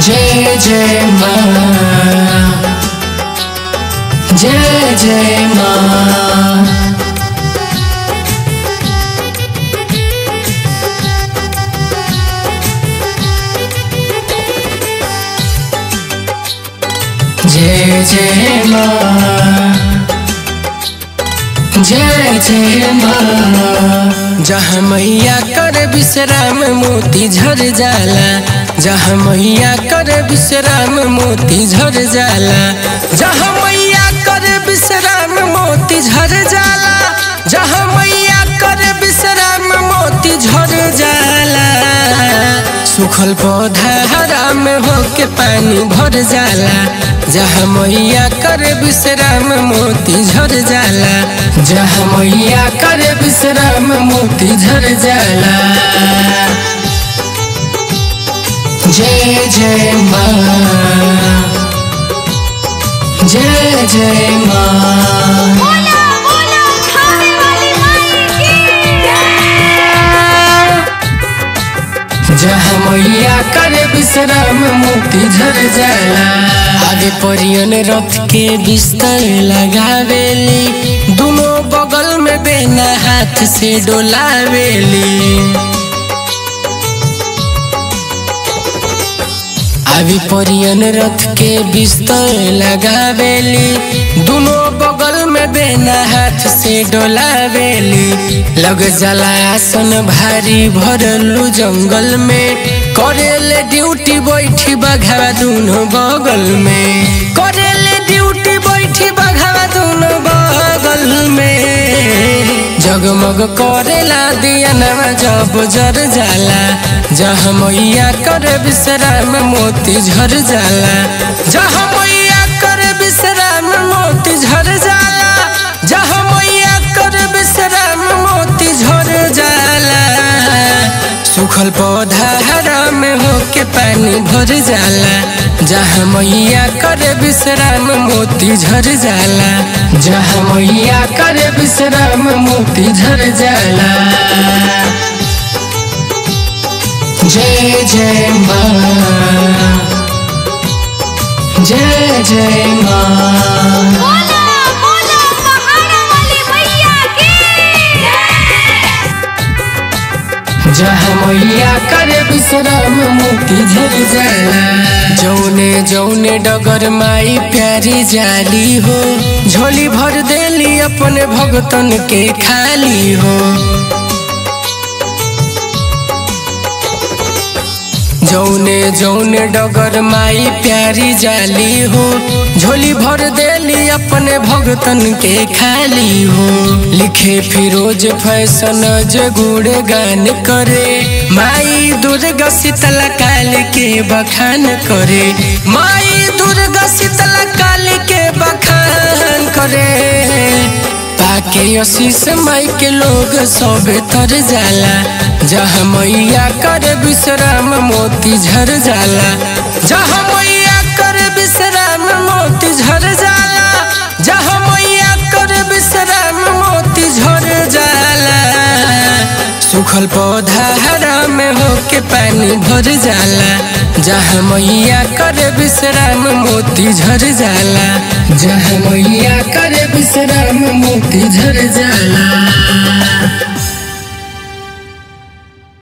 जय जय माँ जय जय माँ जय जय माँ जय जय माँ जहाँ मैया कर विश्राम मोती झर जाला जहाँ मैया कर विश्राम मोती झर जाला जहाँ मैया कर विश्राम मोती झर जाला जहाँ मैया कर विश्राम मोती झर जाला सुखल पौधा हरा में होके पानी भर जाला जहाँ मैया कर विश्राम मोती झर जाला जहाँ मैया कर विश्राम मोती झर जाला जय जय माँ जय जय माँ बोला बोला खाने वाली माई की जहाँ मैया कर विश्राम मोती झर जाला आगे परियन रथ के बिस्तर लगावेली दोनों बगल में बेना हाथ से डोलावेली अभी परियन रथ के बिस्तर लगावेली दोनों बगल में बेना हाथ से डोलावेली लग जाला आसन भारी भरलू जंगल में करेले ड्यूटी बैठी बघावा दोनों बगल में करेले ड्यूटी बैठी बघावा दोनों बगल में जगमग करेला दिया नवा जब जर जाला जहाँ मैया कर विश्राम मोती झर जाला जहाँ मैया कर विश्राम मोती झर जाला जहाँ मैया कर विश्राम मोती झर जाला सुखल पौधा हरा में होके पानी भर जाला जहाँ मैया कर विश्राम मोती झर जाला जहाँ मैया कर विश्राम मोती झर जाला जय जय माँ जय जय माँ बोला बोला पहाड़ वाली मैया की जहाँ मैया कर विश्राम मोती झर जाला जौने जौने डगर माई प्यारी जाली हो झोली भर देली अपने भगतन के खाली हो जौने जौने डगर माई प्यारी जाली हो झोली भर देली अपने भगतन के खाली हो लिखे फिरोज फैशन जे गुड़ गान करे माई दुर्गा शीतला काल के बखान करे माई दुर्गा शीतला काल के बखान करे पाके आशीष माई के लोग सब तर जाला जहाँ मैया कर विश्राम मोती झर जाला जहाँ मैया कर विश्राम मोती झर जाला जहाँ मैया कर विश्राम मोती झर जाला सुखल पौधा हरा में होके पानी भर जाला जहाँ मैया कर विश्राम मोती झर जाला जहाँ मैया कर विश्राम मोती झर जाला